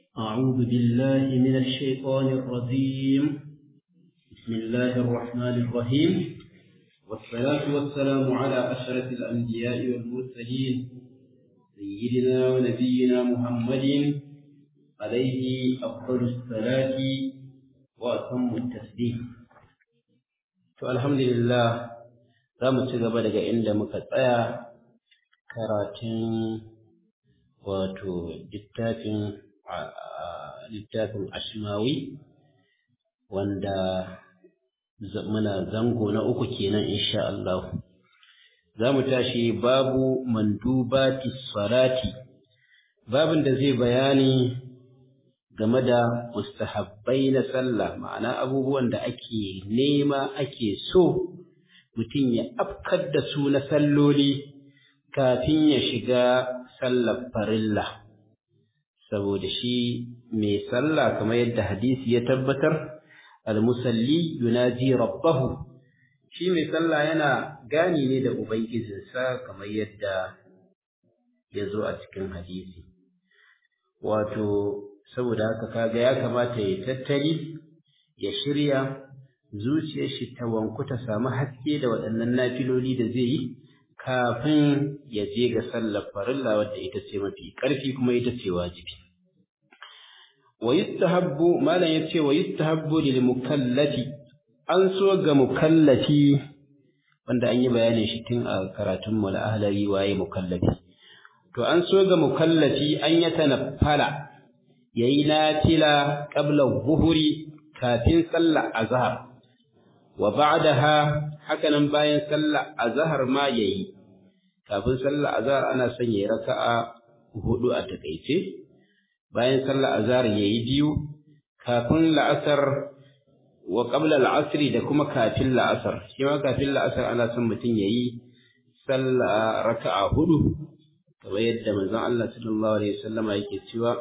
أعوذ بالله من الشيطان الرجيم بسم الله الرحمن الرحيم والصلاة والسلام على أشرف الأنبياء والمرسلين سيدنا ونبينا محمد عليه أفضل الصلاة وأتم التسليم فالحمد لله za mu ci gaba daga inda muka tsaya karatun wato littafin littafin ashmawi wanda muna zango na uku kenan insha Allah za mu tashi babu mandubati salati babin da zai bayani game da mustahabbai na sallah ma'ana abubuwan da ake nema ake so mutum ya afkar da su na salloli kafin ya shiga sallar farilla saboda shi mai sallah kamar yadda hadisi ya tabbatar almusalli yunaji rabbahu shi mai sallah yana gani ne da ubangijinsa kamar yadda ya zo a cikin hadisi wato saboda haka kaga ya kamata ya tattali ya shirya zuciyar shi ta wanku ta samu haske da waɗannan nafiloli da zai yi kafin ya je ga sallar farilla wadda ita ce mafi ƙarfi kuma ita ce wajibi wa yustahabbu malam yace wa yustahabbu lil mukallafi an so ga mukallafi wanda an yi bayanin shi tun a karatun mu na ahlari waye mukallafi to an so ga mukallafi an ya tanaffala yayi nafila qabla zuhuri kafin sallar azhar wa ba'daha hakanan bayan sallar azhar ma yayi kafin sallar azhar ana son yayi raka'a hudu a takeice bayan sallar azhar yayi biyu kafin la'asar wa qabla al'asr da kuma kafin la'asar shi ma kafin la'asar ana son mutum yayi sallar raka'a hudu kamar yadda manzon Allah sallallahu alaihi wasallama yake cewa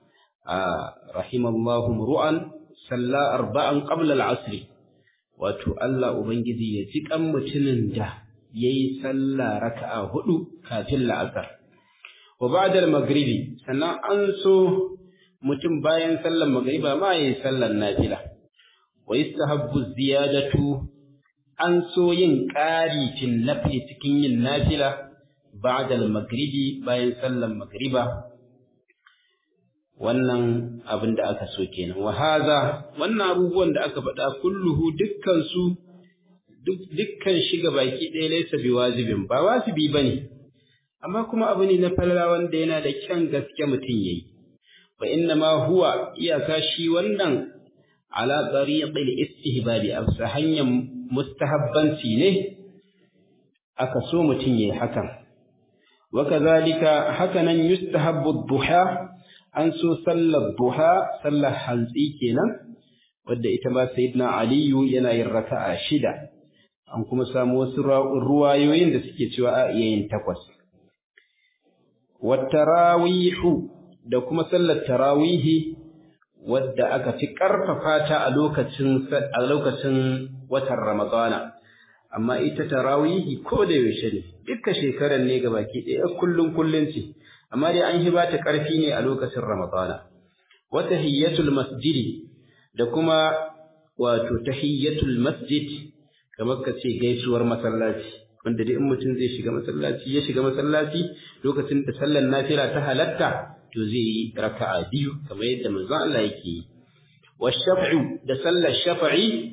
rahimallahu ru'an salla arba'an qabla al'asr wato Allah Ubangiji ya ji kan mutumin da ya yi sallah raka'a hudu kafin la'asar. Wa ba'dal magribi sannan an so mutum bayan sallar magriba ma ya yi sallar nafila. Wa yastahabbu ziyadatu an so yin ƙari fil nafli cikin yin nafila ba'dal magribi bayan sallar magriba. wannan abin da aka so kenan wa haza wannan abubuwan da aka faɗa kulluhu dukkan su dukkan shiga baki ɗaya laysa biwajibin ba wajibi bane amma kuma abu ne na falala wanda yana da kyan gaske mutum yayi wa inna ma huwa iyaka shi wannan ala tariqil istihbabi afsa hanyar mustahabbanci ne aka so mutum yayi hakan wa kadhalika hakanan yustahabbu ad-duha an so sallar duha sallar hantsi kenan wadda ita ma sayyidina aliyu yana yin raka'a shida an kuma samu wasu ruwayoyin da suke cewa a iya yin takwas wattarawihu da kuma sallar tarawihi wadda aka fi karfafa ta a lokacin a lokacin watan ramadana amma ita tarawihi ko da yaushe ne dukkan shekarar ne gabaki ɗaya kullun kullun ce amma dai an hiba ta ƙarfi ne a lokacin Ramadana. Wa tahiyyatul masjidi da kuma wato tahiyyatul masjid kamar ka ce gaisuwar masallaci wanda dai in mutum zai shiga masallaci ya shiga masallaci lokacin da sallar nafila ta halatta to zai yi raka'a biyu kamar yadda manzon Allah yake yi. Wa shaf'u da sallar shafa'i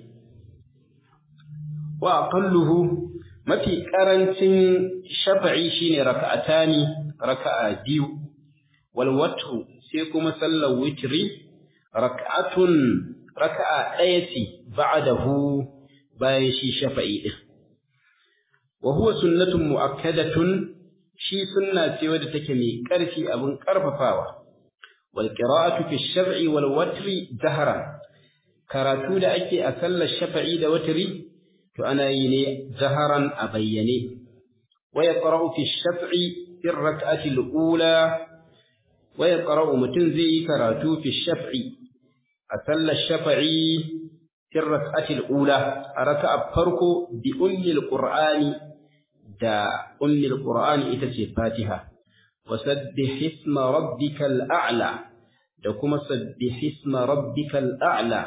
wa aqalluhu mafi karancin shafa'i shine raka'atani raka'a biyu wal watru sai kuma sallar witri rak'atun raka'a ɗaya ce ba'dahu bayan shi shafa'i din wa huwa sunnatun mu'akkadatun shi sunna ce wadda take mai ƙarfi abin ƙarfafawa wal qira'atu fi shaf'i wal watri jahran karatu da ake a sallar shafa'i da watri to ana yi ne jaharan a bayyane wa yaqra'u fi shaf'i في الركعة الأولى ويقرأ متن زي كراتو في الشفع أتل الشفعي في الركعة الأولى ركع فرقو بأم القرآن دا أم القرآن إتسي فاتحة وسبح اسم ربك الأعلى da kuma sabbihisma rabbikal a'la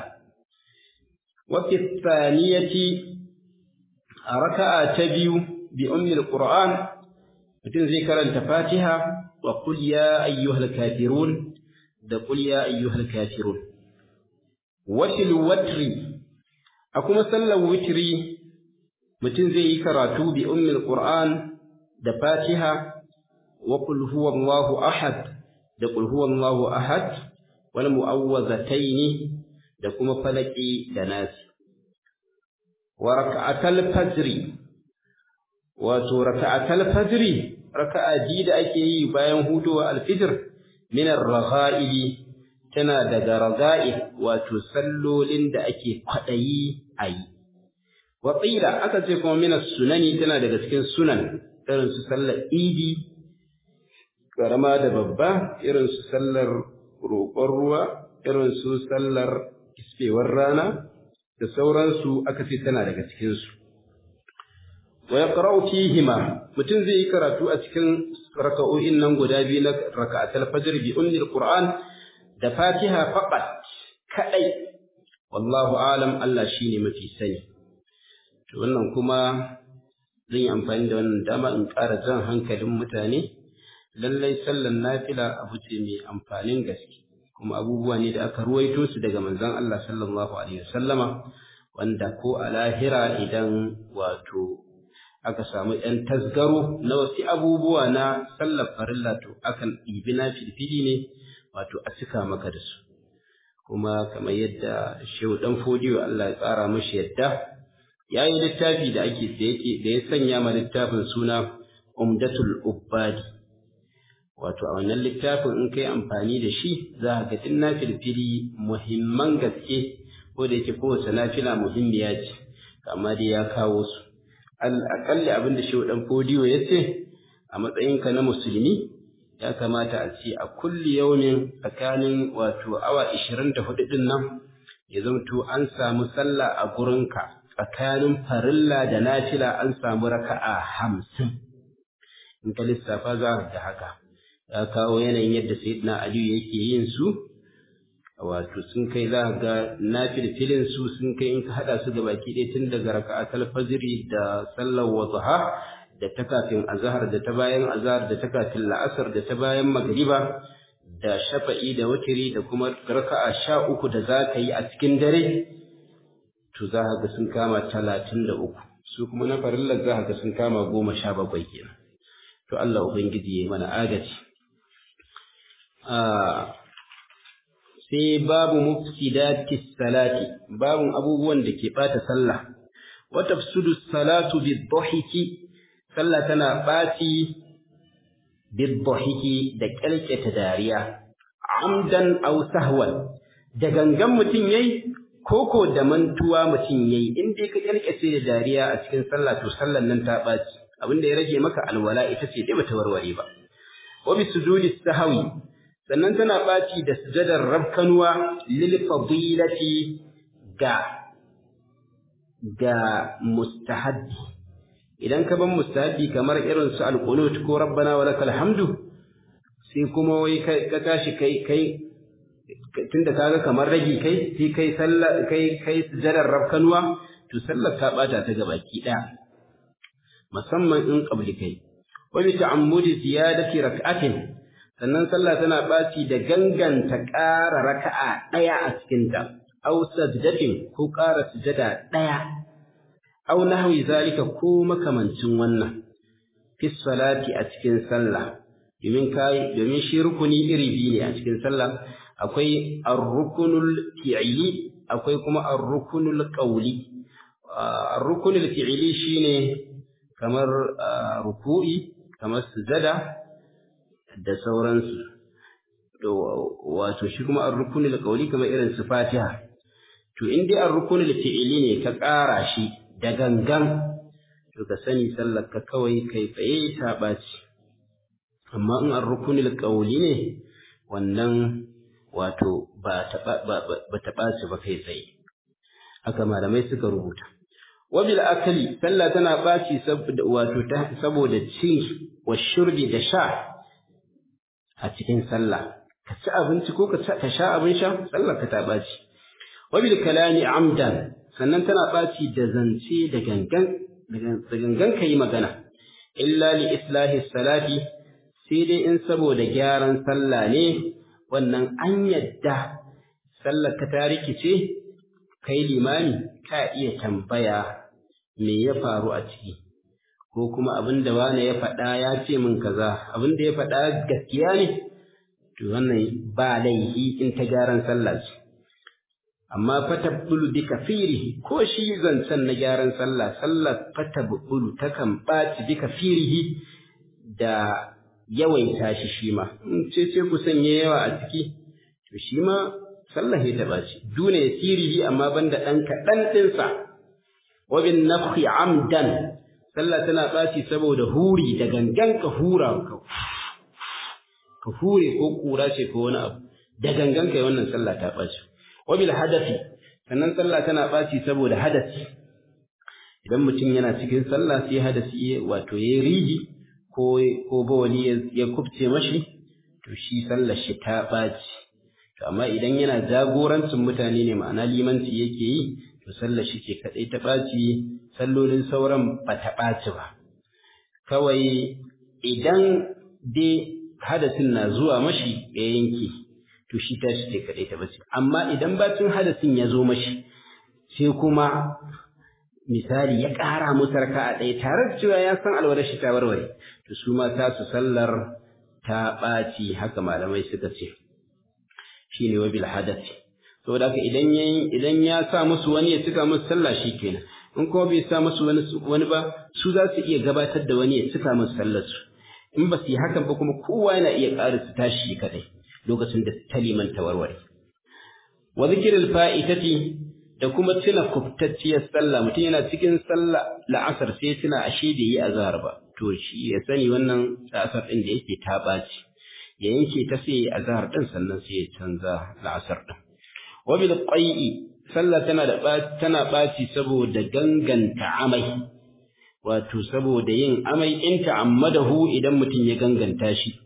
wa fi thaniyati raka'a ta biyu bi ummi alquran mutum zai karanta fatiha wa qul ya ayyuhal kafirun da qul ya ayyuhal kafirun wa fil watri a kuma sallar witri mutum zai yi karatu bi ummi alquran da fatiha wa qul huwallahu ahad da qul huwallahu ahad wal mu'awwazataini da kuma falaki da nasi wa raka'atal fajri wato raka'atal fajri raka'a ji da ake yi bayan hudowa alfijir min ar-ragha'ili tana daga raga'i wato sallolin da ake kwadayi ayi wa qila aka ce kuma min sunani tana daga cikin sunan irin su sallar idi karama da babba irin su sallar roƙon ruwa irin su sallar kisfewar rana da sauransu aka ce tana daga cikinsu. Wa yaqra'u fihima mutum zai yi karatu a cikin raka'o'in nan guda biyu na raka'atul fajr bi ummil qur'an da fatiha faqat kadai wallahu alam Allah shine mafi sani to wannan kuma zan yi amfani da wannan dama in ƙara jan hankalin mutane lallai sallan nafila abu ce mai amfanin gaske kuma abubuwa ne da aka ruwaito su daga manzon Allah sallallahu alaihi wasallama wanda ko a lahira idan wato aka samu ɗan tasgaro na wasu abubuwa na sallar farilla to akan ɗibi na filfili ne wato a cika maka da su kuma kamar yadda shehu ɗan fodiyo Allah ya tsara mashi yadda ya yi littafi da ake da ya sanya ma littafin suna umdatul ubbadi wato a wannan littafin in kai amfani da shi za ka ga na filfili muhimman gaske ko da yake kowace nafila muhimmiya ce amma dai ya kawo su al'akalli abin da shehu dan fodiyo ya ce a matsayinka na musulmi ya kamata a ce a kulli yaumin tsakanin wato awa ishirin da hudu din nan ya zamto an samu sallah a gurinka tsakanin farilla da nafila an samu raka'a hamsin in ka lissafa za ka ga haka ya kawo yanayin yadda sayyidina aliyu yake yin su wato sun kai za ga nafilfilin su sun kai in ka hada su ga baki ɗaya tun daga raka'atul fajri da sallar wadha da ta kafin azhar da ta bayan azhar da ta kafin la'asar da ta bayan magriba da shafa'i da witri da kuma raka'a sha uku da za ka yi a cikin dare to za ka ga sun kama talatin da uku su kuma na farillar za ka ga sun kama goma sha bakwai kenan to Allah ubangiji ya mana agaji sai babu mufsidati salati babun abubuwan da ke bata sallah wa tafsudu salatu bidhahiki sallah tana baci bidhahiki da kalkata dariya amdan aw sahwan da gangan mutun yayi koko da mantuwa mutun yayi in dai ka kalkace da dariya a cikin sallah to sallan nan ta baci abinda ya rage maka alwala ita ce dai bata warware ba wa bisujudi sahwi sannan tana ɓaci da sujadar rabkanuwa lil fadilati ga ga mustahabbi idan ka ban mustahabbi kamar irin su alqunut ko rabbana wa lakal hamdu sai kuma wai ka tashi kai kai tunda kaga kamar ragi kai sai kai sallah kai kai sujadar rabkanuwa to sallar ta bata ta gabaki daya musamman in qabli kai wa bi ta'ammudi ziyadati rak'atin sannan sallah tana ɓaci da ganganta ƙara raka'a ɗaya a cikinta, au sajdatin ko ƙara sujada ɗaya, au nahwi zalika ko makamancin wannan, fi salati a cikin sallah, domin kai domin shi rukuni iri biyu ne a cikin sallah, akwai ar-rukunul fi'ili, akwai kuma ar-rukunul qawli. Ar-rukunul fi'ili shine kamar ruku'i, kamar sujada, da sauransu wato shi kuma ar-rukunul qawli kamar irin su Fatiha to in dai ar-rukunul fi'ili ne ka ƙara shi da gangan to ka sani sallar ka kawai kai tsaye ta ɓaci amma in ar-rukunul qawli ne wannan wato ba ta ba ta ɓaci ba kai tsaye haka malamai suka rubuta wabil akali sallah tana ɓaci wato saboda cin wa shurbi da sha a cikin sallah ka ci abinci ko ka sha abin sha sallar ka ta ɓaci wabil kalami amdan sannan tana ɓaci da zance da gangan da gangan ka yi magana illa li islahi salati sai dai in saboda gyaran sallah ne wannan an yadda sallar ka ta rikice kai limami ka iya tambaya me ya faru a ciki ko kuma abin da wane ya faɗa ya ce min kaza abin da ya faɗa gaskiya ne to wannan ba laihi in ta gyaran sallah ce amma fatabbulu bi kafirihi ko shi zancen na gyaran sallah sallar fatabbulu takan ɓaci bi kafirihi da yawaita shi shi ma in ce ce ku sanye yawa a ciki to shi ma sallah ya taɓa shi duna ya sirihi amma banda ɗan kaɗan ɗinsa wa bin nafhi amdan sallah tana ɓaci saboda huri da gangan ka hura ka ka hure ko kura ce ko wani abu da gangan kai wannan sallah ta ɓaci wa bil hadafi sannan sallah tana ɓaci saboda hadasi idan mutum yana cikin sallah sai hadasi wato yayi riji ko ko bawali ya kubce mashi to shi sallar shi ta ɓaci to amma idan yana jagorancin mutane ne ma'ana limanci yake yi to sallar shi ce kadai ta ɓaci sallolin sauran ba ta ɓaci ba kawai idan dai hadasin na zuwa mashi ya yanke to shi ta shi ce kadai ta ɓaci amma idan bacin hadasin ya zo mashi sai kuma misali ya ƙara musu raka'a ɗaya tare da cewa ya san alwalar shi ta warware to su ma ta su sallar ta ɓaci haka malamai suka ce shine wabil hadasi saboda haka idan yayin idan ya sa musu wani ya cika musu sallah shikenan in kuma bai sa musu wani wani ba su za su iya gabatar da wani ya cika musu sallar su in ba su yi hakan ba kuma kowa yana iya ƙara su tashi kadai lokacin da ta liman ta warware wa zikril fa'itati da kuma tuna kubtacciyar sallah mutum yana cikin sallah la'asar sai tuna ashe bai yi azhar ba to shi ya sani wannan la'asar din da yake ta ɓaci ya yanke ta sai azhar din sannan sai ya canza la'asar din wa bil qai'i sallah tana da tana baci saboda ganganta amai wato saboda yin amai in ta'ammadahu idan mutum ya ganganta shi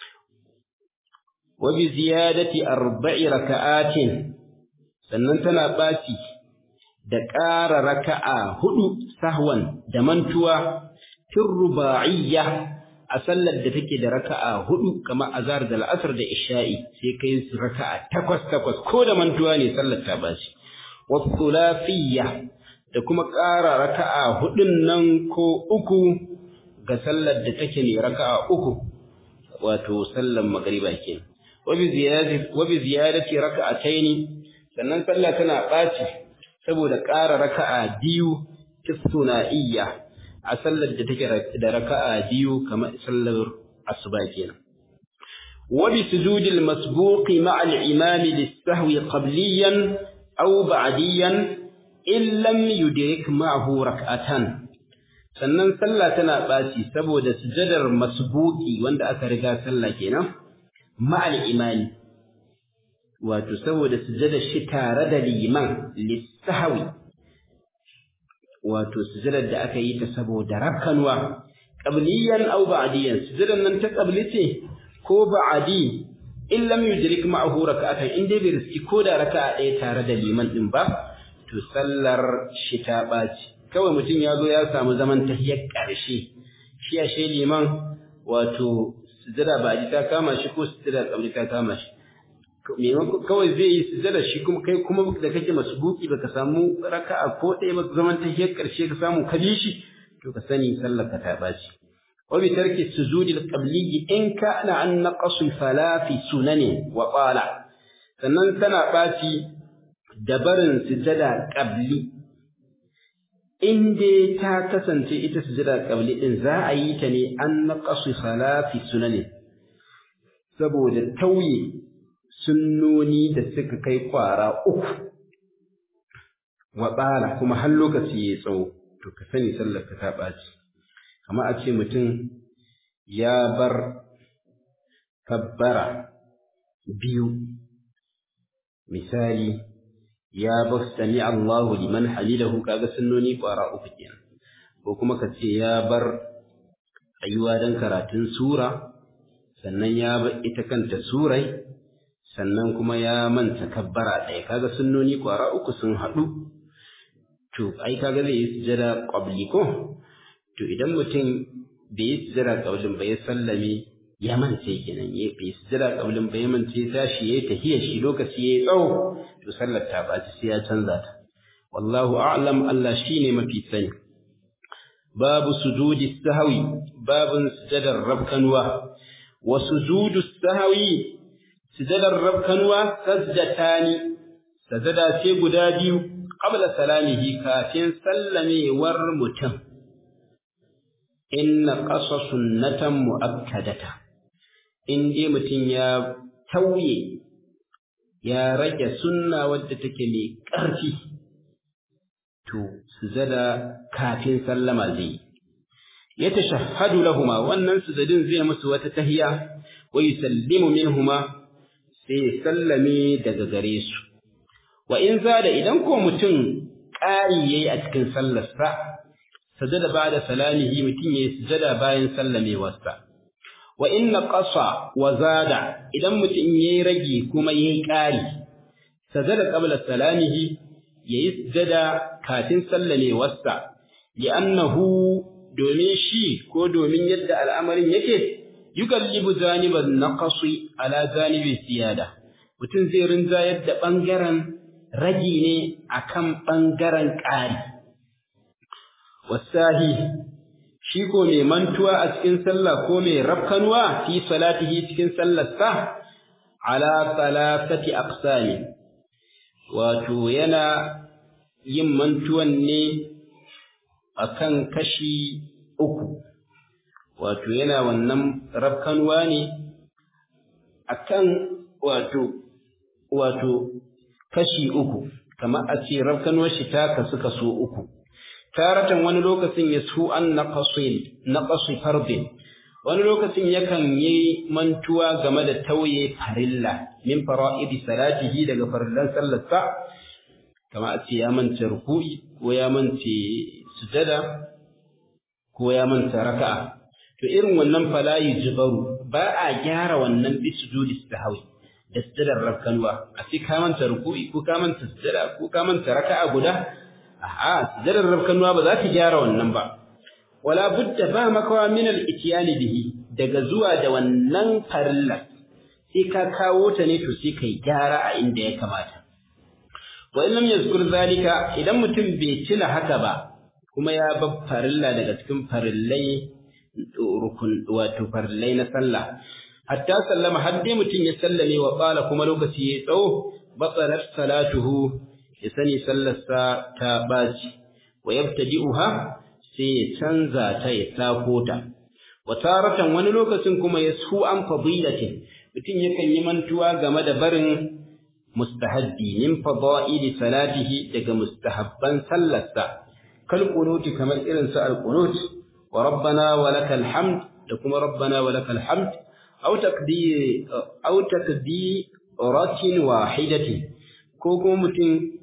wa bi ziyadati arba'i raka'atin sannan tana baci da ƙara raka'a hudu sahwan da mantuwa fil ruba'iyya a sallar da take da raka'a hudu kamar azhar da al'asr da isha'i sai kai su raka'a takwas takwas ko da mantuwa ne sallar ta bashi wa thulathiyya da kuma ƙara raka'a hudun nan ko uku ga sallar da take ne raka'a uku wato sallar magriba kenan wa bi ziyadati wa bi ziyadati raka'ataini sannan sallah tana baci saboda ƙara raka'a biyu kisuna'iyya a sallar da take da raka'a biyu kamar sallar asuba kenan wa bi sujudil masbuqi ma'a al-imam lis-sahwi qabliyan aw ba'diyan in lam yudrik ma'ahu rak'atan sannan sallah tana baci saboda sujadar masbuqi wanda aka riga sallah kenan ma'a al-imam wato saboda sujadar shi tare da liman lis-sahwi wato sujadar da aka yi ta saboda rakkanwa qabliyan aw ba'diyan sujadar nan ta qabli ce ko ba'di in lam yudrik ma'ahu rak'atan in dai bai riski ko da raka'a ɗaya tare da liman din ba to sallar shi ta ɓaci kawai mutum ya zo ya samu zaman tahiyar ƙarshe shi a shi liman wato sujada ba'di ta kama shi ko sujada qabli ta kama shi kawai zai yi sujada shi kuma kai kuma da kake masbuki baka samu raka'a ko ɗaya ba zaman ta hiyar ƙarshe ka samu ka shi to ka sani sallar ka ta baci wa bi tarki sujudil qabli in kana an naqasu fala fi sunani wa qala sannan tana baci da barin sujada qabli in dai ta kasance ita sujada qabli din za a yi ta ne an naqasu fala fi sunani saboda tauye sunnoni da suka kai kwara uku wa tsala kuma har lokaci ya tsawo to ka sani sallar ka ta ɓaci amma a ce mutum ya bar kabbara biyu misali ya bar sami Allahu liman halilahu kaga sunnoni kwara uku kenan ko kuma ka ce ya bar tsayuwa don karatun sura sannan ya bar ita kanta surai sannan kuma ya manta kabbara ɗaya kaga sunnoni ƙwara uku sun haɗu to ai kaga zai yi sujada qabli ko to idan mutum bai yi sujada qablin ba ya sallame ya mance kenan ya bai sujada qablin ba ya mance tashi yayi tahiyya shi lokaci yayi tsawo to sallar ta ba sai ya canza ta wallahu a'lam Allah shine mafi sani babu sujudi sahwi babun sujadar rabkanwa wa sujudu sahwi sujadar rabkanwa sajdatani sajada ce guda biyu qabla salamihi kafin sallamewar mutum inna qasa sunnatan muakkadata in dai mutum ya tauye ya rage sunna wadda take mai ƙarfi to sujada kafin sallama zai ya tashahhadu lahuma wannan sujadin zai musu wata tahiya wa yusallimu minhuma sai sallame daga gare su wa in zada idan ko mutum ƙari yayi a cikin sallarsa sajada ba'da salamihi mutum yayi sujada bayan sallamewarsa wa in naqasa wa zada idan mutum yayi rage kuma yayi ƙari sajada qabla salamihi yayi sujada kafin sallamewarsa li'annahu domin shi ko domin yadda al'amarin yake yukallibu zaniban naqasi ala zanibi ziyada mutum zai rinja yadda bangaren ragi ne akan bangaren ƙari wasahi shi ko mai mantuwa a cikin sallah ko mai rafkanuwa fi salatihi cikin sallarsa ala salasati aqsami wato yana yin mantuwan ne akan kashi uku wato yana wannan rafkanuwa ne akan wato wato kashi uku kamar a ce rafkanuwar shi ta kasu kaso uku taratan wani lokacin ya su an naqasi fardin wani lokacin yakan yi mantuwa game da tauye farilla min fara'idi salatihi daga farillan sallarsa kamar a ce ya manta ruku'i ko ya manta sujada ko ya manta raka'a to irin wannan fala yujbaru ba a gyara wannan bi sujudi sahwi da sujadar rakkanwa a ce ka manta ruku'i ko ka manta sujada ko ka manta raka'a guda a'a sujadar rakkanwa ba za ta gyara wannan ba wala budda ba makawa min al-ityan bihi daga zuwa da wannan farilla sai ka kawo ta ne to sai kai gyara a inda ya kamata wa in lam yazkur zalika idan mutum bai tuna haka ba kuma ya bar farilla daga cikin farillai rukun wato farillai na sallah hatta sallama har dai mutum ya sallame wa qala kuma lokaci ya tsawo batsalat salatuhu ya sani sallarsa ta baci wa yabtadi'uha sai ya canza ta ya sako ta wa taratan wani lokacin kuma ya su an fadilatin mutum yakan yi mantuwa game da barin mustahabbi min fada'ili salatihi daga mustahabban sallarsa kal qunuti kamar irin su al qunut wa rabbana wa lakal hamd da kuma rabbana wa lakal hamd aw taqdi aw taqdi ratin wahidatin ko kuma mutum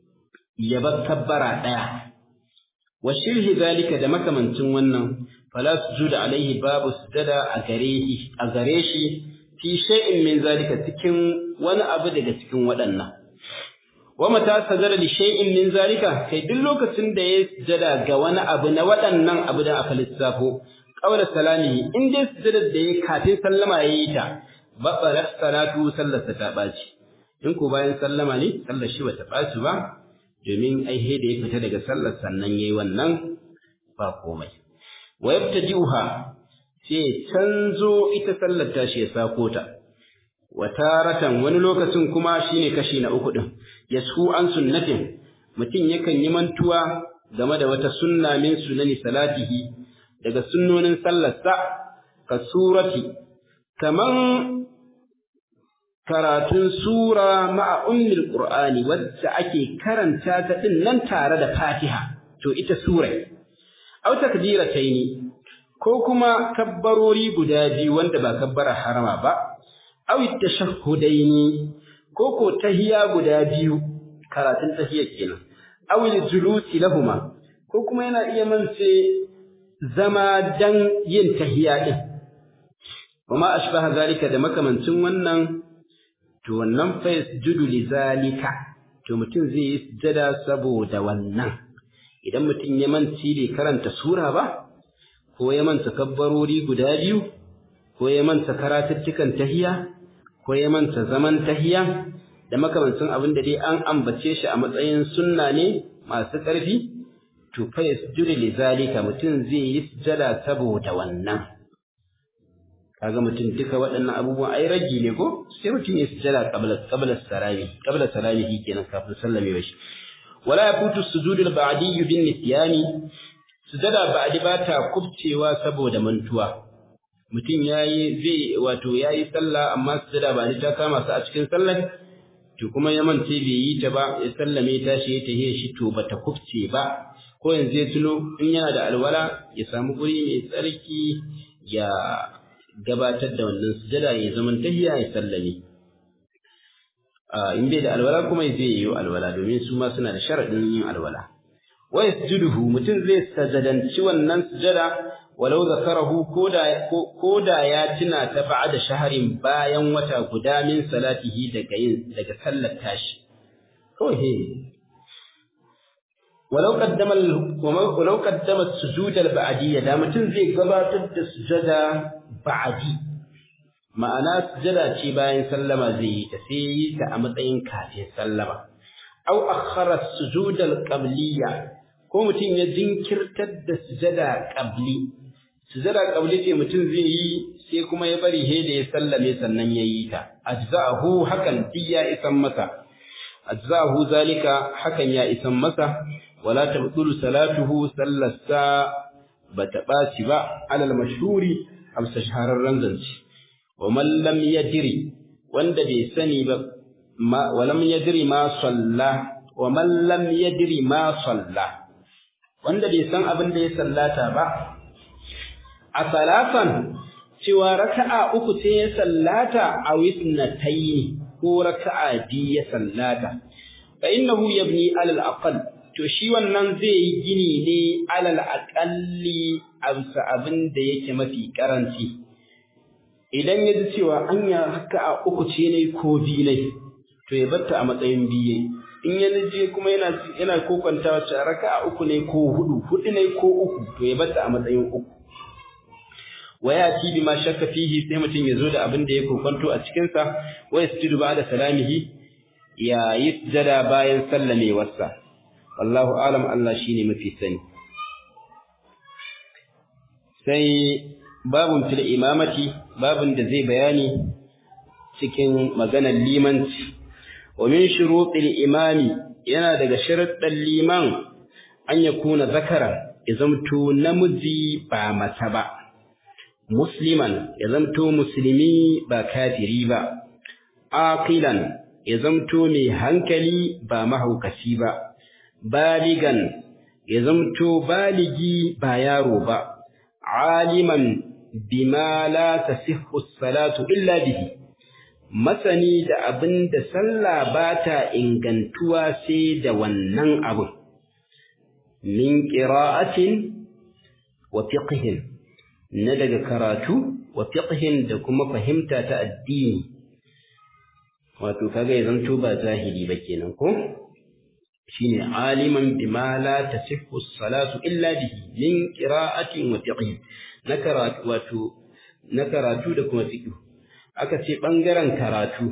ya bar kabbara daya wa shirhi zalika da makamancin wannan fala sujuda alaihi babu sujada a gare shi a gare shi fi shay'in min zalika cikin wani abu daga cikin waɗannan wa mata sajada li shay'in min zalika kai duk lokacin da ya sujada ga wani abu na waɗannan abu da aka lissafo qawla salami in dai sujada da ya kafin sallama yayi ta babbarat salatu sallarsa ta baci in ko bayan sallama ne sallar shi bata baci ba domin ai da ya fita daga sallar sannan yayi wannan ba komai wa yabtadi'uha sai canzo ita sallar tashi ya sako ta wataratan wani lokacin kuma shine kashi na uku din yasu an sunnatin mutum yakan yi mantuwa game da wata sunna min sunani salatihi daga sunnonin sallarsa ka surati kaman karatun sura ma'a ummil qur'ani wacce ake karanta ta din nan tare da fatiha to ita surai aw takbirataini ko kuma kabbarori guda biyu wanda ba kabbara harama ba aw tashahhudaini ko ko tahiya guda biyu karatun tahiyya kenan aw julusi lahuma ko kuma yana iya mance zama dan yin tahiya din kuma ashbaha zalika da makamancin wannan to to wannan fa yasjudu lizalika to mutum zai yi sujada saboda wannan idan mutum ya manci bai karanta sura ba ko ya manta kabbarori guda biyu ko ya manta karatuttukan tahiya ko ya manta zaman tahiya da makamancin abin da dai an ambace shi a matsayin sunna ne masu ƙarfi to fa yasjudu lizalika mutum zai yi sujada saboda wannan kaga mutum duka waɗannan abubuwan ai ragi ne ko sai mutum ya sujada qabla qabla salami qabla salami kenan kafin sallame shi wala yafutu sujudul ba'di bin nisyani sujada ba'di ba ta kubcewa saboda mantuwa mutum yayi zai wato yayi sallah amma sujada ba'di ta kama su a cikin sallar to kuma ya mance bai yi ta ba ya sallame ta shi ya tahiya shi to bata kubce ba ko yanzu ya tuno in yana da alwala ya samu guri mai tsarki ya gabatar da wannan sujada ya zaman tahiya ya sallame in bai da alwala kuma zai yi alwala domin su ma suna da sharadin yin alwala wa yasjuduhu mutum zai sajadanci wannan sujada walau zakarahu koda koda ya tuna ta ba'da shaharin bayan wata guda min salatihi daga yin daga sallar tashi kawai he walau qaddama walau qaddama sujud al-ba'diyya da mutum zai gabatar da sujada ba'di ma'ana sujada ce bayan sallama zai yi ta sai yi ta a matsayin kafin sallama aw akhara sujud al-qabliyya ko mutum ya jinkirtar da sujada qabli sujada qabli ce mutum zai yi sai kuma ya bari he da ya sallame sannan ya yi ta ajza'ahu hakan diya isan masa ajza'ahu zalika hakan ya isan masa wala tabdulu salatuhu sallasa bata baci ba alal mashhuri amsa shahararren zance wa man lam yadri wanda bai sani ba ma wa lam yadri ma salla wa man lam yadri ma salla wanda bai san abin da ya sallata ba a salatan cewa raka'a uku ce ya sallata a wisnatayn ko raka'a bi ya sallata fa innahu yabni alal aqall to shi wannan zai yi gini ne alal aqalli amsa abin da yake mafi karanci idan ya ji cewa anya raka'a uku ce ne ko bi ne to ya batta a matsayin biye in ya je kuma yana yana kokantawa cewa raka'a uku ne ko hudu hudu ne ko uku to ya batta a matsayin uku wa yati bima shakka fihi sai mutum ya zo da abin da ya kokanto a cikin sa wa yasjudu ba'da salamihi ya yisjada bayan sallamewarsa wallahu alam Allah shine mafi sani sai babun fil imamati babun da zai bayani cikin maganar limanci wa min shurutil imami yana daga sharuɗan liman an yakuna zakara ya zamto namiji ba mata ba musliman ya zamto musulmi ba kafiri ba aqilan ya zamto mai hankali ba mahaukaci ba baligan ya zamto baligi ba yaro ba aliman bima la tasihhu salatu illa bihi masani da abin da sallah ba ta ingantuwa sai da wannan abin min qira'atin wa fiqhin na daga karatu wa fiqhin da kuma fahimta ta addini wato kaga ya zanto ba zahiri ba kenan ko shine aliman bima la tasihhu salatu illa bihi min qira'atin wa fiqhin na karatu wato na karatu da kuma fiqh aka ce bangaren karatu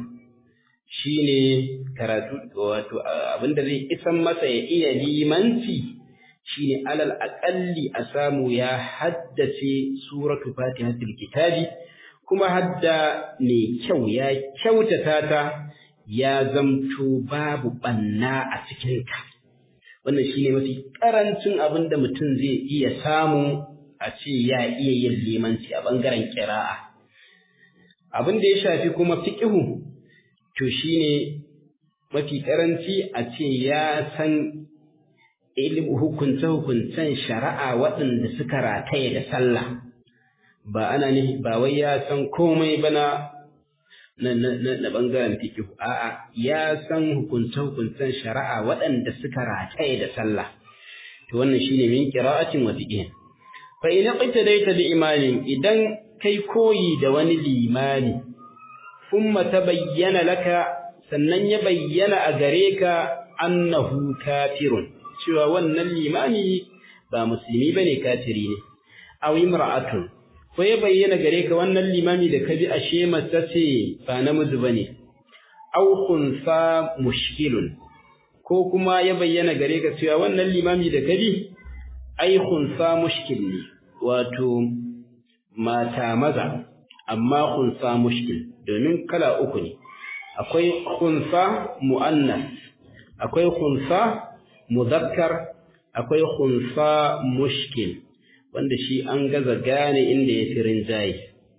shine karatu wato abinda zai isan masa ya iya limanci shine alal aqalli a samu ya haddace suratu fatihatul kitabi kuma hadda ne kyau ya kyautata ta ya zamto babu banna a cikin ta wannan shine mafi karancin abin da mutum zai iya samu a ce ya iya yin limanci a bangaren kira'a abin da ya shafi kuma fiqhu to shine mafi karanci a ce ya san ilimin hukunce-hukuncen shari'a waɗanda suka rataye da sallah ba ana ne ba wai ya san komai ba na na na bangaren fiqh a'a ya san hukunce-hukuncen shari'a waɗanda suka rataye da sallah to wannan shine min qira'atin wa fiqh fa in qitadaita bi imanin idan kai koyi da wani limani thumma tabayyana laka sannan ya bayyana a gare ka annahu kafirun cewa wannan limami ba musulmi bane kafiri ne aw imra'atun ko ya bayyana gare ka wannan limami da kabi ashe mace ce ba namiji bane aw khunsa mushkilun ko kuma ya bayyana gare ka cewa wannan limami da kabi ai khunsa mushkil ne wato mata maza amma khunsa mushkil domin kala uku ne akwai khunsa muannas akwai khunsa muzakkar akwai khunsa mushkil wanda shi an gaza gane inda ya fi rinjaye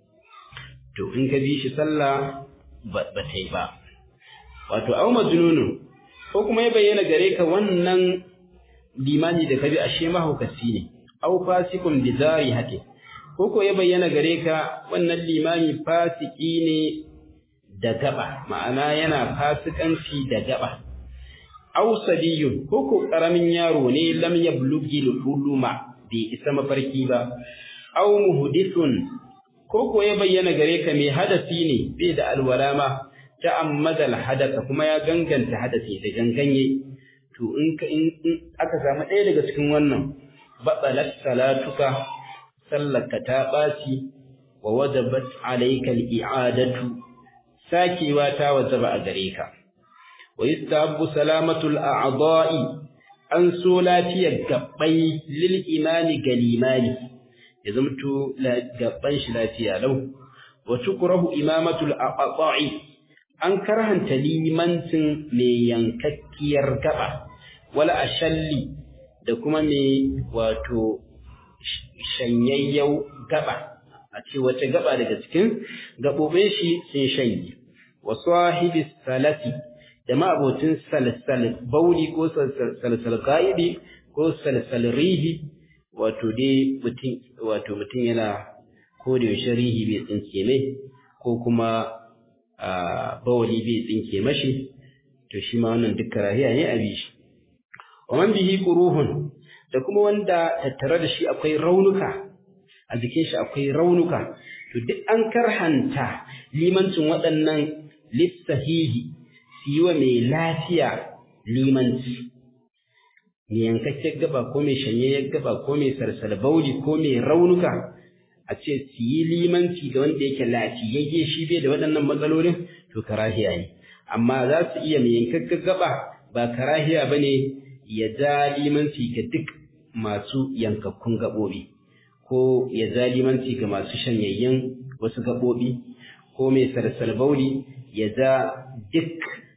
to in ka bi shi sallah ba ta yi ba wato au majnunun ko kuma ya bayyana gare ka wannan limani da ka bi ashe mahaukaci ne au fasikun bizari hake ko ko ya bayyana gare ka wannan limami fasiki ne da gaba ma'ana yana fasikanci da gaba au sadiyun ko ko karamin yaro ne lam yablughi al-huluma bai isa mafarki ba au muhdithun ko ko ya bayyana gare ka mai hadasi ne bai da alwala ma ta'ammada al-hadatha kuma ya ganganta hadasi da ganganye to in ka in aka samu ɗaya daga cikin wannan batsalat salatuka sallaka ta ɓaci wa wajabat alayka al-i'adatu sakewa ta wajaba a gare ka wa yastahabbu salamatul a'dha'i an so lafiyar gabbai lil imani galimani ya zamto gabban shi lafiya lau wa tukrahu imamatul aqta'i an karhanta limancin mai yankakkiyar gaba wala ashalli da kuma mai wato shanyayyau gaba a ce wace gaba daga cikin gabobin shi sun shanye wa sahibi salati da ma'abocin salsal bauli ko salsal qa'idi ko salsal rihi wato dai mutum wato mutum yana ko da yaushe rihi bai tsinke mai ko kuma bawali bai tsinke mashi to shi ma wannan duk karahiya ne a bi shi wa man bihi quruhun da kuma wanda tattare da shi akwai raunuka a jikin shi akwai raunuka to duk an karhanta limancin waɗannan lissahihi su yi wa mai lafiya limanci mai yankakken gaba ko mai shanyayyar gaba ko mai sarsal bauli ko mai raunuka a ce su yi limanci ga wanda yake lafiyayye shi bai da waɗannan matsalolin to karahiya ne amma za su iya mai yankakken gaba ba karahiya ba ne ya ja limanci ga duk masu yankakkun gaɓoɓi ko ya ja limanci ga masu shanyayyen wasu gaɓoɓi ko mai sarsal bauli ya ja duk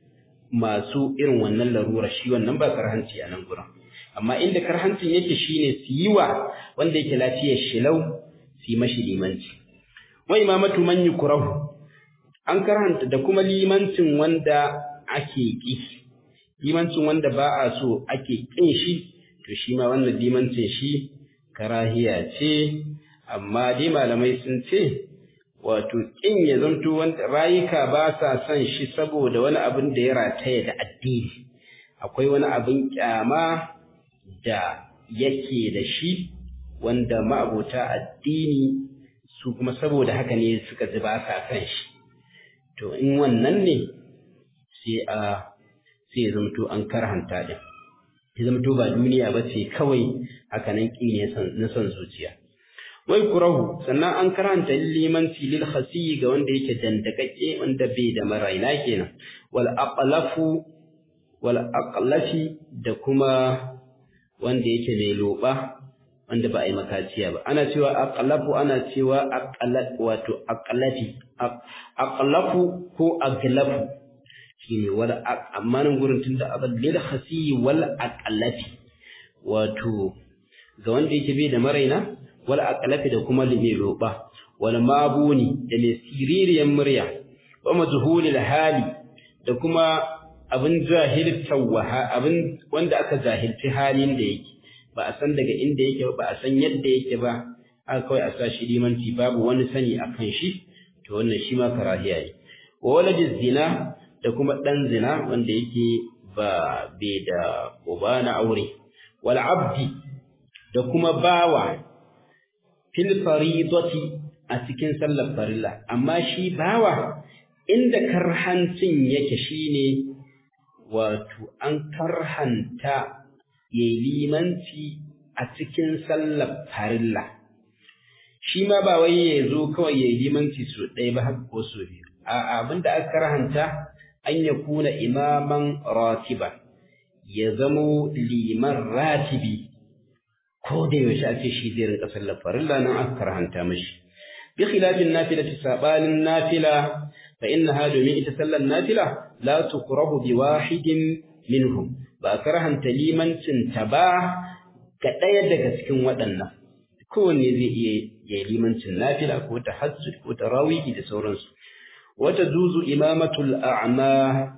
masu irin wannan larura shi wannan ba karhanci a nan gurin amma inda karhancin yake shine su yi wa wanda yake lafiyar shilau su yi mashi limanci wa imamatu man yukrahu an karhanta da kuma limancin wanda ake ki limancin wanda ba a so ake kin shi to shi ma wannan limancin shi karahiya ce amma dai malamai sun ce wato kin ya zanto wanda rayuka ba sa son shi saboda wani abin da ya rataya da addini akwai wani abin kyama da yake da shi wanda ma'abota addini su kuma saboda haka ne suka ji ba sa son shi to in wannan ne sai a sai zamto an karhanta din ya zamto ba duniya ba ce kawai haka nan ƙi ne na son zuciya wai kurahu sannan an karanta limanci lil khasi ga wanda yake dandakakke wanda bai da maraina kenan wal aqlafu wal aqlafi da kuma wanda yake mai loba wanda ba a yi makaciya ba ana cewa aqlafu ana cewa aqlat wato aqlati aqlafu ko aglafu shine wal amma nan gurin tunda abal lil khasi wal aqlafi wato ga wanda yake bai da maraina wal aqlafi da kuma mai roba wal mabuni da mai siririyan murya wa majhulil hali da kuma abin jahilta waha abin wanda aka jahilci halin da yake ba a san daga inda yake ba a san yadda yake ba aka kawai a sa shi limanci babu wani sani akan shi to wannan shi ma karahiya ne wa waladiz zina da kuma dan zina wanda yake ba bai da uba na aure wal abdi da kuma bawa fil faridati a cikin sallar farilla amma shi bawa inda karhancin yake shine wato an karhanta yayi limanci a cikin sallar farilla shi ma ba wai ya zo kawai yayi limanci su ɗaya ba haka ko su biyu a abinda aka karhanta an ya kuna imaman ratiba ya zamo liman ratibi ko da yaushe a ce shi zai rinka sallar farilla nan aka karhanta mashi bi khilafin nafila sabanin nafila fa innaha domin ita sallar nafila la tukrahu bi wahidin minhum ba karhanta limancin ta ba ga ɗaya daga cikin waɗannan kowanne zai iya ya limancin nafila ko tahajjud ko tarawih da sauransu wata zuzu imamatul a'ma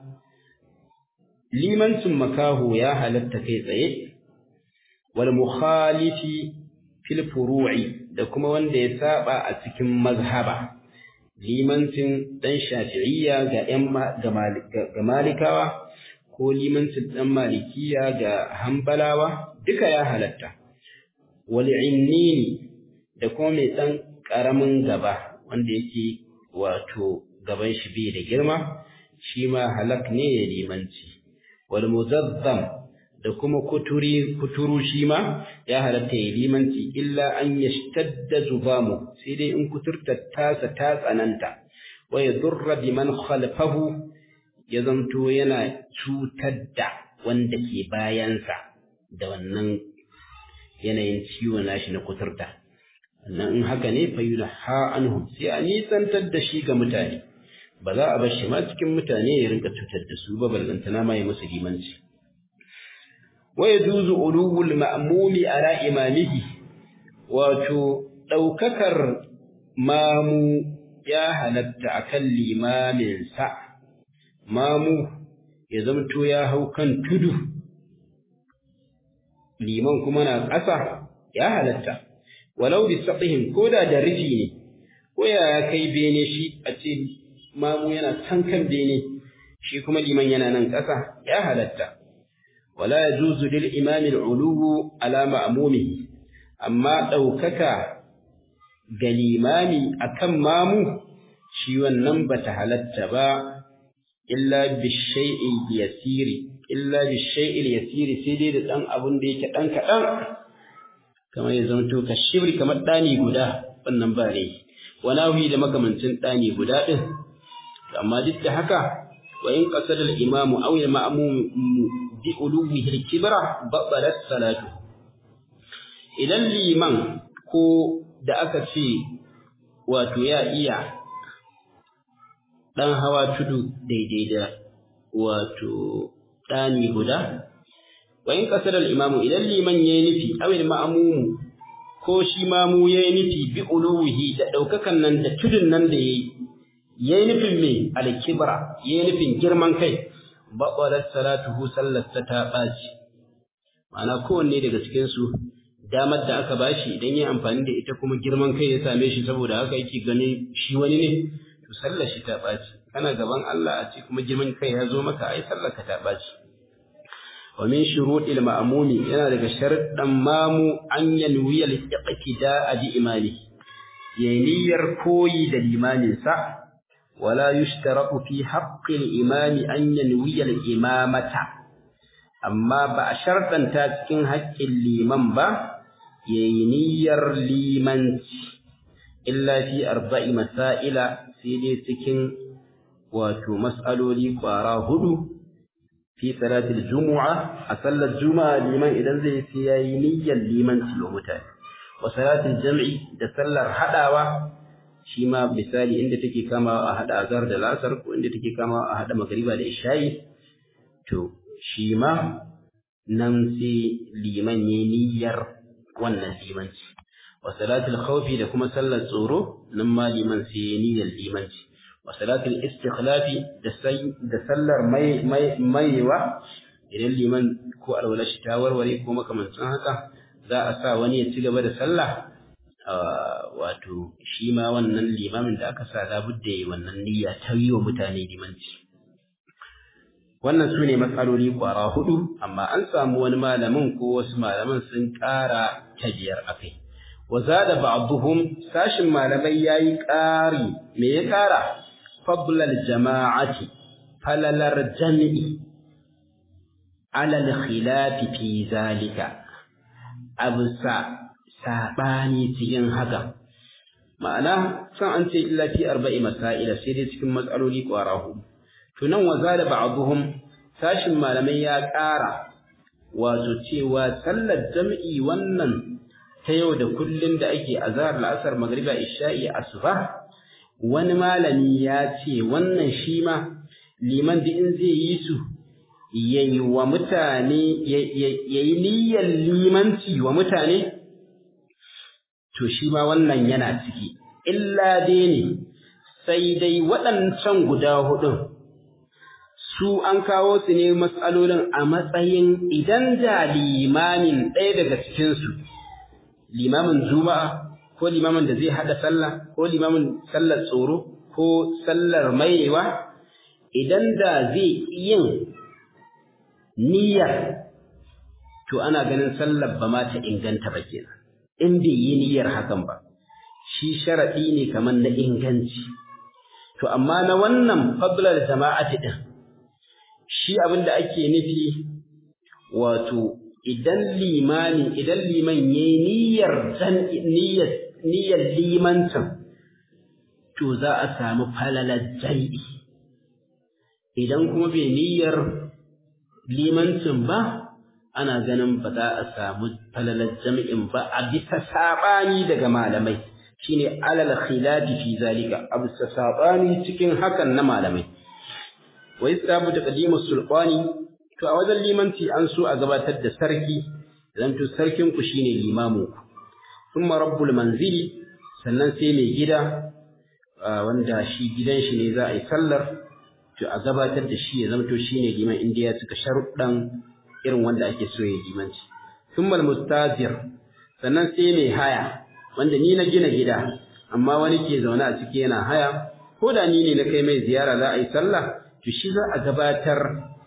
limancin makahu ya halatta kai tsaye wal mukhalifi fil furu'i da kuma wanda ya saba a cikin mazhaba limancin dan shafi'iyya ga ƴan ga malikawa ko limancin dan malikiya ga hanbalawa duka ya halatta wal innini da kuma mai dan karamin gaba wanda yake wato gaban shi bai da girma shi ma halak ne ya limanci wal muzazzam da kuma kuturi kuturu shi ma ya halatta ya limanci illa an yashtadda zubamu sai dai in kuturta tasa ta tsananta wa yadurra biman khalfahu ya zamto yana cutar da wanda ke bayansa da wannan yanayin ciwo nashi na kuturta nan in haka ne fa yulha anhum sai a nisantar da shi ga mutane ba za a bar shi ma cikin mutane ya rinka cutar da su ba ballantana ma ya musu limanci wa yajuzu ulul ma'mumi ala imamihi wato daukakar mamu ya halatta akan limamin sa mamu ya zamto ya hau kan tudu liman kuma na ƙasa ya halatta walau bi saqihin koda da rufi ne ko ya kai bene shi a ce mamu yana can kan bene shi kuma liman yana nan ƙasa ya halatta wala yajuzu lil imami al-uluwu ala ma'mumihi amma daukaka ga limami akan mamu shi wannan bata halatta ba illa bi shay'in yasiri illa bi shay'il yasiri sai dai da dan abun da yake dan kadan kamar ya zanto ka shibri kamar dani guda wannan ba ne wanawi da makamancin dani guda din amma duk da haka wa in qasada al imam aw al ma'mum bi uluwihi al kibra batalat salatu idan liman ko da aka ce wato ya iya dan hawa tudu daidai da wato ɗani guda wa in qasada al-imamu idan liman yayi nufi aw al-ma'mum ko shi mamu yayi nufi bi uluhi da daukakan nan da tudun nan da yayi yayi nufin me al-kibra yayi nufin girman kai baqalat salatuhu sallata ta baci ma'ana kowanne daga cikin su damar da aka bashi idan yayi amfani da ita kuma girman kai ya same shi saboda haka yake ganin shi wani ne to sallar shi ta baci kana gaban Allah a ce kuma girman kai ya zo maka ai sallar ka ta baci wa min shuruɗil ma'mumi yana daga sharuɗan mamu an yanwi al-iqtida bi imani yayi niyyar koyi da limamin sa wala yushtaratu fi haqqi al-imami an yanwi al-imamata amma ba a sharɗanta cikin haƙƙin liman ba yayi niyyar limanci illa fi arba'i masaila sai dai cikin wato mas'aloli ƙwara hudu fi salatul jumu'a a sallar juma'a liman idan zai sai yayi niyyar limanci wa mutane wa salatul jam'i da sallar hadawa shi ma misali inda take kamawa a hada azhar da lasar ko inda take kamawa a hada magriba da isha'i to shi ma nan sai liman yayi niyyar wannan limanci wa salatul khawfi da kuma sallar tsoro nan ma liman sai yayi niyyar limanci wa salatul istikhlafi da sallar mai maiwa idan liman ko alwala shi ta warware ko makamancin haka za a sa wani ya ci gaba da sallah wato shi ma wannan limamin da aka sa labudda yi wannan niyya ta yi wa mutane limanci wannan su ne matsaloli kwara hudu amma an samu wani malamin ko wasu malaman sun ƙara ta biyar a kai wa zada ba'dhum sashin malamai yayi ƙari me ya ƙara fadlal jama'ati falalar jami'i ala al-khilafi fi zalika abusa sabani cikin haka ma'ana san an ce illa fi arba'i masaila sai dai cikin matsaloli kwara hudu to nan waza da ba'dhum sashin malamai ya ƙara wato cewa sallar jam'i wannan ta yau da kullun da ake azhar la'asar magriba isha'i asuba wani malami ya ce wannan shi ma liman da in zai yi su yayi wa mutane yayi niyyar limanci wa mutane to shi ma wannan yana ciki illa dai ne sai dai waɗancan guda hudun su an kawo su ne matsalolin a matsayin idan da limamin ɗaya daga cikinsu limamin juma'a ko limamin da zai haɗa sallah ko limamin sallar tsoro ko sallar maiwa idan da zai yin niyyar to ana ganin sallar ba ma ta inganta ba kenan in bai yi niyyar hakan ba shi sharaɗi ne kamar na inganci to amma na wannan fadlar jama'ati din shi abin da ake nufi wato idan limani idan liman yayi niyyar niyyar niyyar limancin to za a samu falalar jai'i idan kuma bai niyyar limancin ba ana ganin ba za a samu falalar jami'in ba a bisa saɓani daga malamai shine alal khilafi fi zalika a bisa saɓani cikin hakan na malamai wa yastabu taqdimu sulqani to a wajen limanci an so a gabatar da sarki zan to sarkin ku shine limamu thumma rabbul manzili sannan sai mai gida wanda shi gidan shi ne za a yi sallar to a gabatar da shi ya zamto shine liman inda ya cika sharuɗan irin wanda ake so ya limanci thumma mustajir sannan sai mai haya wanda ni na gina gida amma wani ke zaune a ciki yana haya ko da ni ne na kai mai ziyara za a yi sallah to shi za a gabatar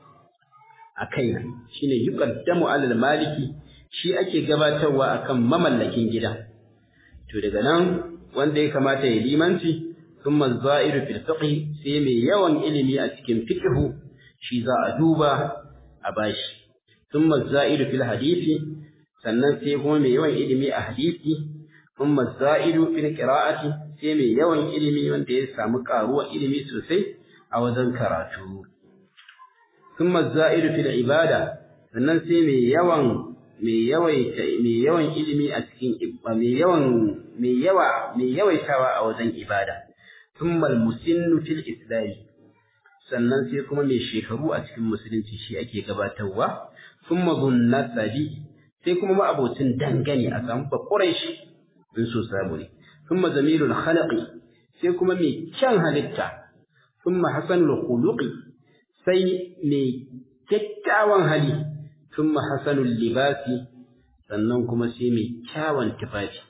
a kaina shine yuqaddamu alal maliki shi ake gabatarwa akan mamallakin gida to daga nan wanda ya kamata ya limanci thumma za'iru fil fiqh sai mai yawan ilimi a cikin fiqh shi za a duba a bashi thumma za'iru fil hadisi sannan sai kuma mai yawan ilimi a hadisi thumma za'iru fil qira'ati sai mai yawan ilimi wanda ya samu karuwa ilimi sosai a wajen karatu thumma za'iru fil ibada sannan sai mai yawan mai yawaita mai yawan ilimi a cikin mai yawan mai yawa mai yawaitawa a wajen ibada thumma al-musinnu fil islam sannan sai kuma mai shekaru a cikin musulunci shi ake gabatarwa thumma dhunnasabi sai kuma ma'abocin dangane a samu bakurai shi in so samu ne thumma zamilul khalaqi sai kuma mai kyan halitta thumma hasanul khuluqi sai mai kyakkyawan hali thumma hasanul libasi sannan kuma sai mai kyawun tufafi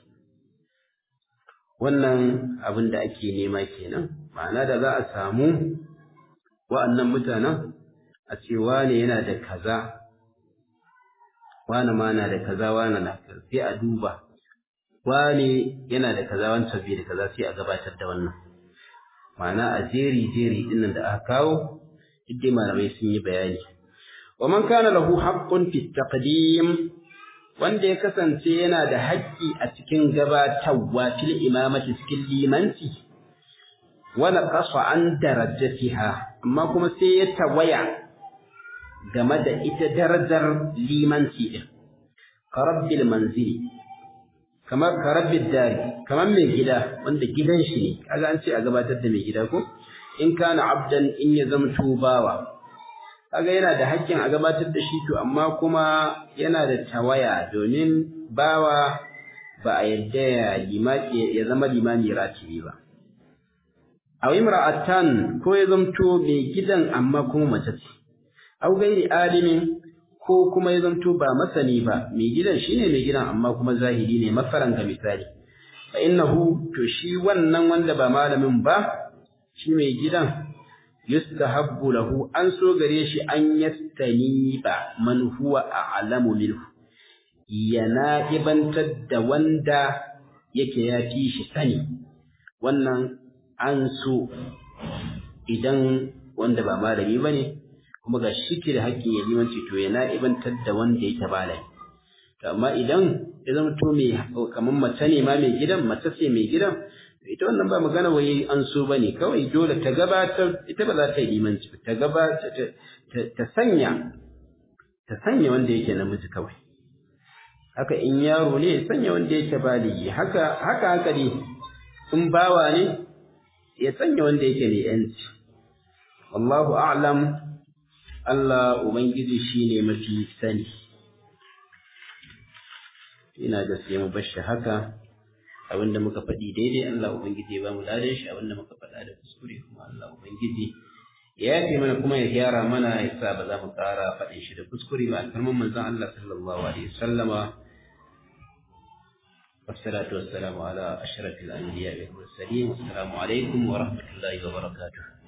wannan abin da ake nema kenan ma'ana da za a samu wa'annan mutanen a ce wane yana da kaza wane ma na da kaza wane na kaza sai a duba wane yana da kaza wancan bai da kaza sai a gabatar da wannan ma'ana a jeri jeri dinnan da aka kawo duk malamai sun yi bayani wa man kana lahu haqqun fi taqdim wanda ya kasance yana da haƙƙi a cikin gabatarwa fil imamati cikin limanci wala qasa an darajatiha amma kuma sai ya tawaya game da ita darajar limanci din karabbil manzili kamar karabbil dari kamar mai gida wanda gidan shi ne kaga an ce a gabatar da mai gida ko in kana abdan in ya zamto bawa kaga yana da haƙƙin a gabatar da shi to amma kuma yana da tawaya domin bawa ba a yadda ya zama limami ratibi ba aw imra'atan ko ya zamto mai gidan amma kuma mace ce aw gairi alimin ko kuma ya zamto ba masani ba mai gidan shine mai gidan amma kuma zahiri ne mafaran ga misali fa innahu to shi wannan wanda ba malamin ba shi mai gidan yustahabbu lahu an so gare shi an yastaniba man huwa a'lamu minhu yana ibantar da wanda yake ya fi shi sani wannan an so idan wanda ba malami ba ne kuma ga shi ke da haƙƙin ya limanci to ya na'ibantar da wanda yake malami to amma idan ya zama to mai kamar mace ne ma mai gidan mace ce mai gidan ita wannan ba magana wai an so ba ne kawai dole ta gabatar ita ba za ta yi limanci ta gabatar ta sanya ta sanya wanda yake namiji kawai haka in yaro ne ya sanya wanda yake baligi haka haka haka ne in bawa ne ya sanya wanda yake mai yanci wallahu a'lam Allah ubangiji shine mafi sani ina da sai mu bashi haka abinda muka faɗi daidai Allah ubangiji ya ba mu ladan shi abinda muka faɗa da kuskure kuma Allah ubangiji ya yafe mana kuma ya gyara mana ya sa ba za mu ƙara faɗin shi da kuskure ba kalmar manzon Allah sallallahu alaihi wasallama والصلاة والسلام على أشرف الأنبياء والمرسلين والسلام عليكم ورحمة الله وبركاته